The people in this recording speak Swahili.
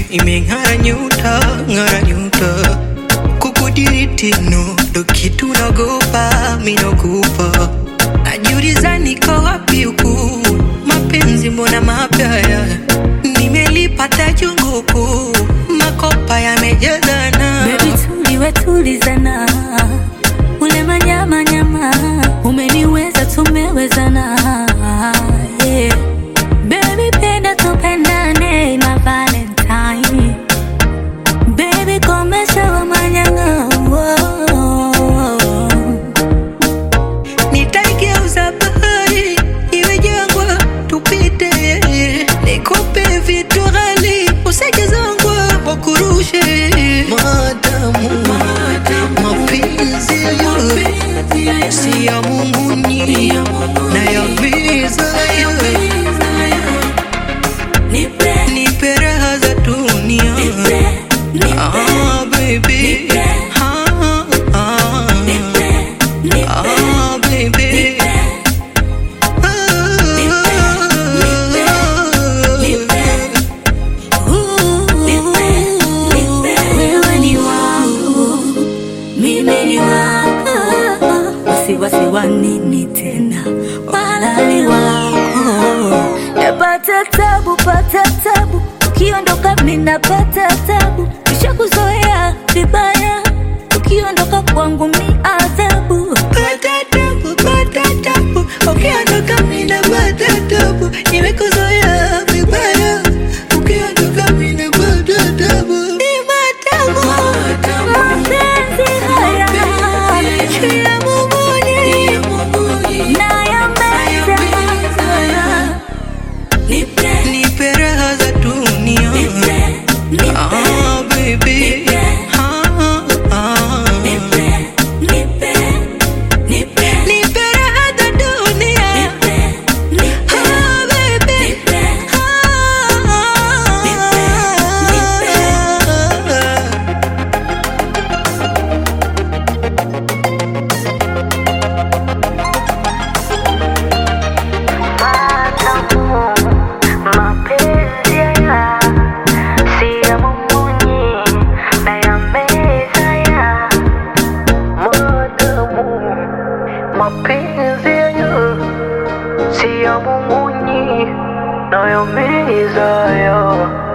imeng'ara nyuta ng'ara nyuta kukudiriti no ndo kitu nagopa minokupa najiuliza niko wapi huku mapenzi mbona mapya haya nimelipata junguku makopa yamejazana Baby tuliwe tulizana, ule manyama nyama, umeniweza tumewezana. Yeah. Baby penda tupendane na Valentine. Baby komesha wa manyanga. nitaigeuza bahari iwe jangwa tupite nikupe vitu ghali usijezangwa wakurushe madamu mapenzi ya si ya munguni na ya viza Nipe, nipe raha za dunia nipe, nipe, ah, baby ah, ah, nipe, nipe. ah, baby Wewe ni wangu, mimi ni wako, wasiwasi wa nini tena, wala ni wako. Napata tabu, pata tabu, ukiondoka mimi napata tabu, kisha kuzoea vibaya, ukiondoka kwangu mi adhabu. Pata tabu, pata tabu, ukiondoka mimi napata tabu, nimekuzoea vibaya, ukiondoka mimi napata tabu. Ni matamu, Mapenzi haya ya Munguni, na yameza Nipe, nipe raha za dunia. nipe, nipe, Ah, baby. Ah, ah. nipe, nipe, nipe, Nipe raha za dunia. nipe, nipe, Ah, baby. nipe. Mapenzi haya si ya mumunyi na ya meza ya madamu. Mapenzi haya si ya mumunyi na ya meza ya